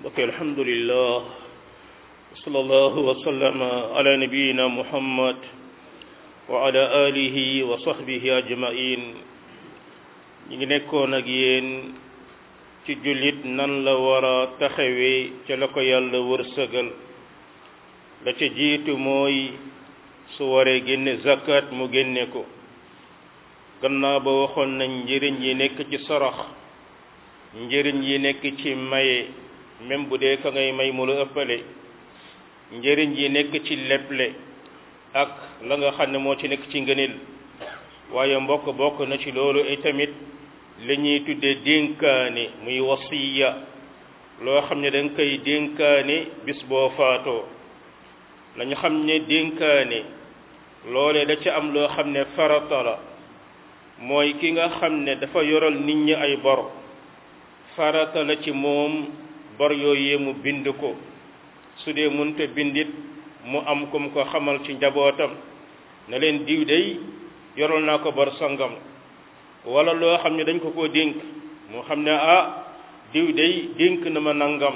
mbokk alhamdulillah wa sallallahu wa sallama ala nabiyina muhammad wa ala alihi wa sahbihi ajmain ñi ngi nekkoon ak yéen ci jullit nan la war a taxawee ca la ko yàlla wërsëgal la ca jiitu mooy su waree génne zakat mu génne ko gannaaw ba waxoon nañ njëriñ yi nekk ci sarax njëriñ yi nekk ci maye même bu dee ka ngay may mu la ëppale njëriñ yi nekk ci leble ak la nga xam ne moo ci nekk ci ngënil waaye mbokk bokk na ci loolu itamit li ñuy tuddee dénkaane muy wasiya loo xam ne da nga koy dénkaane bis boo faatoo nañu xam ne dénkaane loole da ca am loo xam ne farata la mooy ki nga xam ne dafa yoral nit ñi ay bor farata la ci moom bor yooyee mu bind ko su dee munte bindit mu am kum ko xamal ci njabootam na leen diw day yoral naa ko bor sangam wala loo xam ne dañ ko koo dénk moo xam ne ah diw day dénk na ma nangam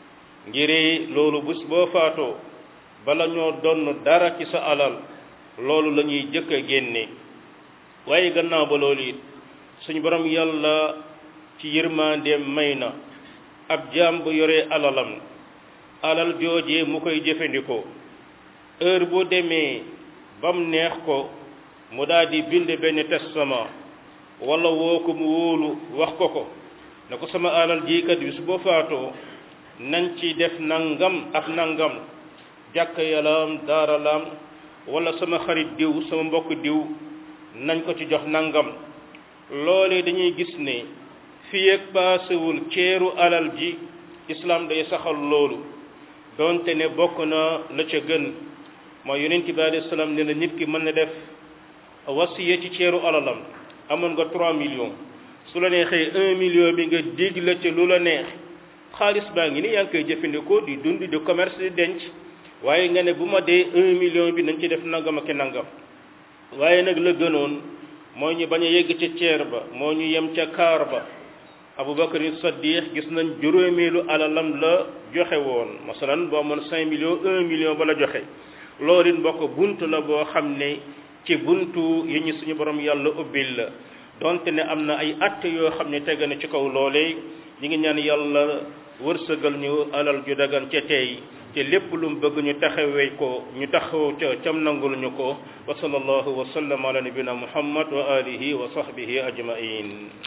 ngir loolu bés boo faatoo bala ñoo donn dara ci sa alal loolu la ñuy jëkk a génne waaye gannaaw ba loolu it suñu borom yàlla ci yërmandeem may na ab jaam bu yoree alalam alal joojee mu koy jëfandikoo heure boo demee bam neex ko mu daal di bind benn testament wala woo ko mu wóolu wax ko ko na ko sama alal jiikat bi su boo faatoo nañ ci def nangam ak nangam jàkk yalaam daaralam wala sama xarit diw sama mbokk diw nañ ko ci jox nangam loolee dañuy gis ne fii ak paasewul ceeru alal ji islam day saxal loolu donte ne bokk na la ca gën mooy yonent bi alayhi salaam ne na nit ki mën na def wasiya ci ceeru alalam amoon nga 3 millions su la neexee 1 million bi nga dig la ca lu la neex xaalis baa ngi ni yaa ngi koy jëfandikoo di dund di commerce di denc waaye nga ne bu ma dee 1 million bi nañ ci def nangam ak nangam waaye nag la gënoon moo ñu bañ a yegg ca ceer ba moo ñu yem ca kaar ba Abubakar Saddiq gis nañ juróomeelu alalam la joxe woon masalan boo amoon 5 millions 1 million ba la joxe loolu it mbokk bunt la boo xam ne ci buntu yi ñu suñu borom yàlla ubbil la donte ne am na ay att yoo xam ne teg na ci kaw loolee ñi ngi ñaan yàlla wërsëgal ñu alal ju dagan ca tey te lépp lu mu bëgg ñu taxawee ko ñu taxaw ca cam nangul ñu ko wa sallallahu wa sallam ala nabina muhammad wa alihi wa sahbihi ajmain